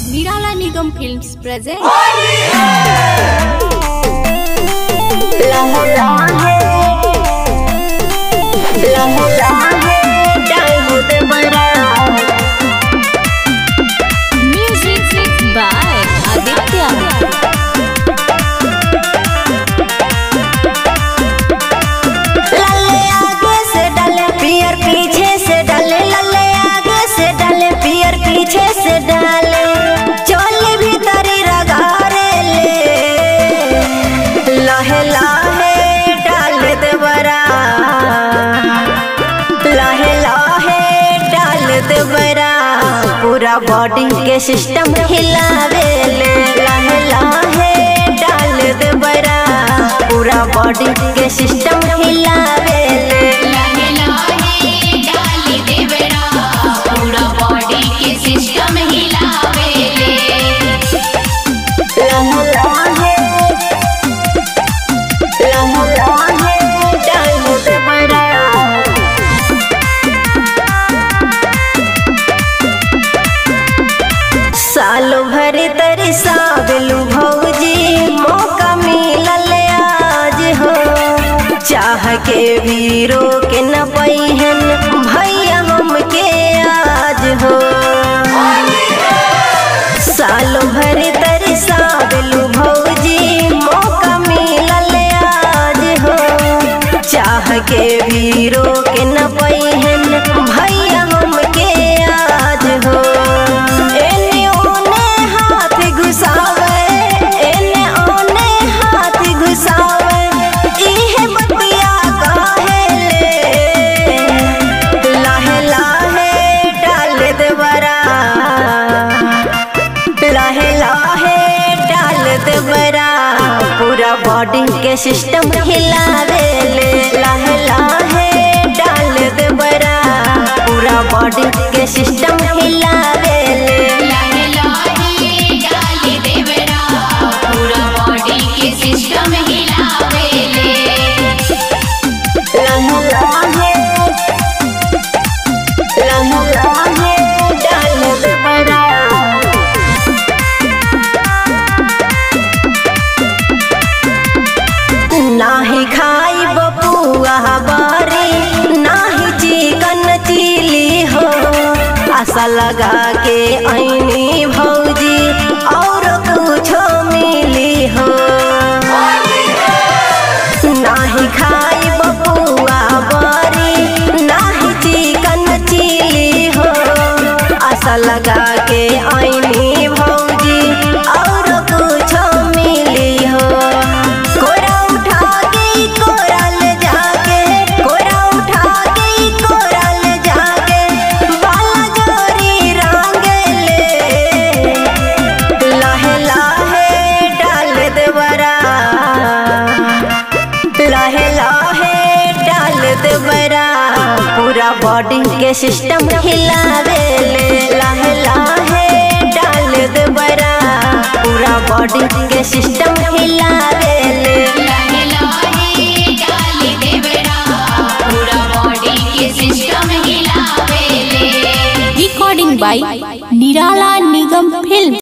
Nirala Nigam Films present music by Aditya. लल्ले आगे से डाले पियर पीछे से डाले लल्ले आगे से डाले पियर पीछे से डाले चोली भीतरी रगारे ले लहे लहे डाल दे बरा लहे लहे डाल दे बरा पूरा बॉडी के सिस्टम हिलावे ले लहे लहे डाल दे बरा पूरा बॉडी के सिस्टम हिलावे ले लहे लहे डाली देवरा पूरा बॉडी के सिस्टम हिलावेले लहे लहे लहे लहे डाल दे बरा सालो भर तरी साबलू भौजी मौका मिलल आज हो चाह के भी रोक न पैहन भैया हमके आज हो सालो भर तरी साबलू भौजी मौका मिलल आज हो चाह के भी रोक न पैहन भैया हमके आज हो एने ओने हाथ घुसावे एने ओने हाथ घुसावे इहे बतिया काहे ले लाहे लाहे डाल दे बरा लाहे लाहे डाल दे बरा पूरा बॉडी के सिस्टम हिलावे ले लाहे लाहे डाल दे बरा पूरा बॉडी के सिस्टम हिलावे ले लहे लहे डाली देवरा पूरा बॉडी के सिस्टम हिलावेले लाहे लाहे लाहे लाहे डाल दे बरा नाही खाई बपुआ बारी नाही चिकन चिली हो आशा लगा के ऐनी भौजी और कुछो मिली हो नाही खाई बपुआ बारी नाही चिकन चिली हो आशा लगा के ऐनी भौजी और कुछो मिली हो कोरा उठा के कोरा ले जाके कोरा उठा के कोरा ले जाके बाला जोरी रंगे ले लाहे लाहे डाल दे बरा लाहे लाहे डाल दे बरा पूरा बॉडी के सिस्टम हिलावे ले लाहे लाहे डाल दे बरा पूरा बॉडी के सिस्टम हिलावे ले लहे लहे डाली देवरा पूरा बॉडी के सिस्टम हिलावेले Recording by Nirala Nigam Films.